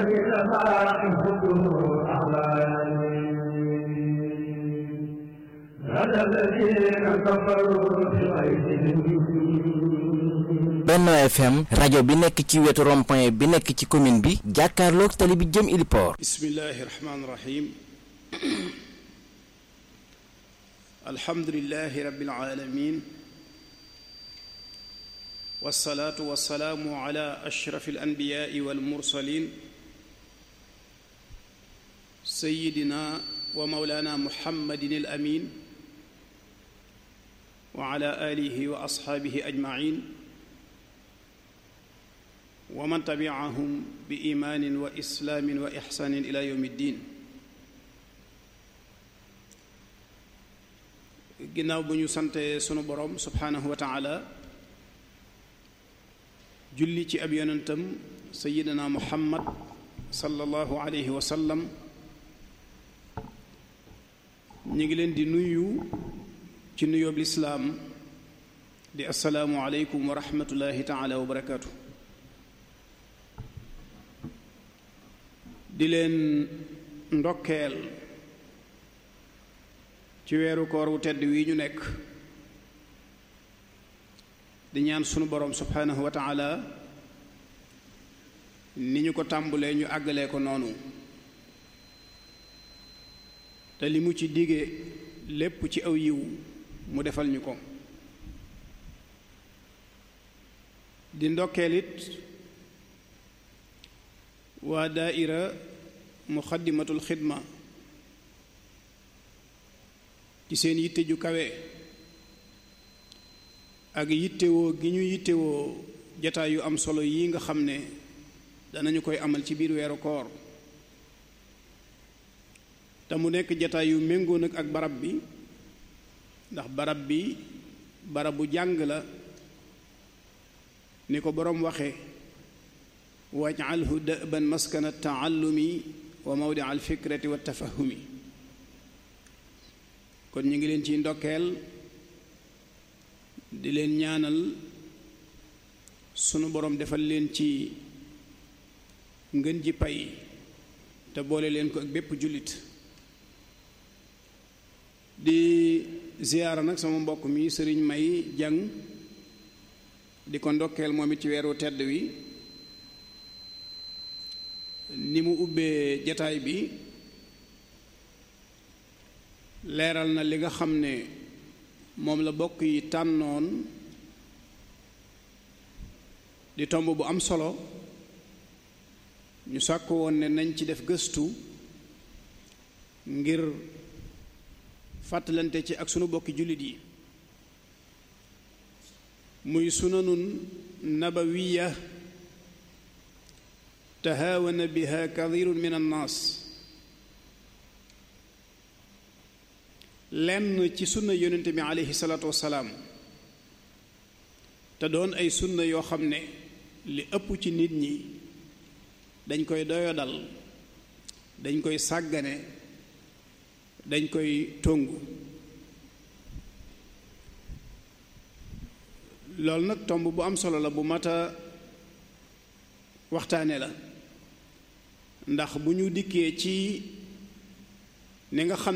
Benno FM rajo bi nekk ci wetu rond-point bi nekk ci commune bi jàkkaarloog tali bi jëm Iliport. bismillahi rahmaani rahim alhamdulilahi rabbil alamin wasalaatu wasalaamu ala ashrafi alanbiyaai walmursalin sayidina wa maulana muhammadin al amin wa ala alihi wa asxaabihi ajmain wa man tabiahum bi imaanin wa islaamin wa ixsaanin ila yowmi ddin ginnaaw bu ñu sante sunu boroom subhaanahu wa taala julli ci ab yonentam sayidina muhammad sallallahu alayhi wa sallam ñu ngi leen di nuyu ci nuyoob lislaam di assalaamu aleykum wa rahmatullahi taala wa barakaatu di leen ndokkeel ci weeru koor wu tedd wi ñu nekk di ñaan sunu boroom subhaanahu wa taala ni ñu ko tàmbulee ñu àggalee ko noonu te li mu ci dige lépp ci aw yiw mu defal ñu ko di ndokkeel it waa daaira muxaddimatul xidma ci seen yitte ju kawe ak yittewoo gi ñu yittewoo jataay yu am solo yi nga xam ne danañu koy amal ci biir weeru koor te mu nekk jataay yu méngoo nag ak barab bi ndax barab bi barabu jàng la ni ko boroom waxe waj'alhu da'ban maskana taallumi wa mawdia alfikrati wa tafahumi kon ñu ngi leen ciy ndokkeel di leen ñaanal sunu boroom defal leen ci ngën ji pay te boole leen ko ak bépp jullit di ziyaara nag sama mbokk mi sëriñ may jàng di ko ndokkeel moom it ci weeru tedd wi ni mu ubbee jataay bi leeral na li nga xam ne moom la bokk yi tànnoon di tomb bu am solo ñu sàkk woon ne nañ ci def gëstu ngir fàttalante ci ak sunu bokki jullit yi muy sunanun nabawiya tahaawana biha kathirun min annaas lenn ci sunna yonente bi aleyhi salaatu wassalaam te doon ay sunna yoo xam ne li ëpp ci nit ñi dañ koy doyodal dañ koy sàggane dañ koy tongu loolu nag tomb bu am solo la bu mat a waxtaane la ndax bu ñu dikkee ci ni nga xam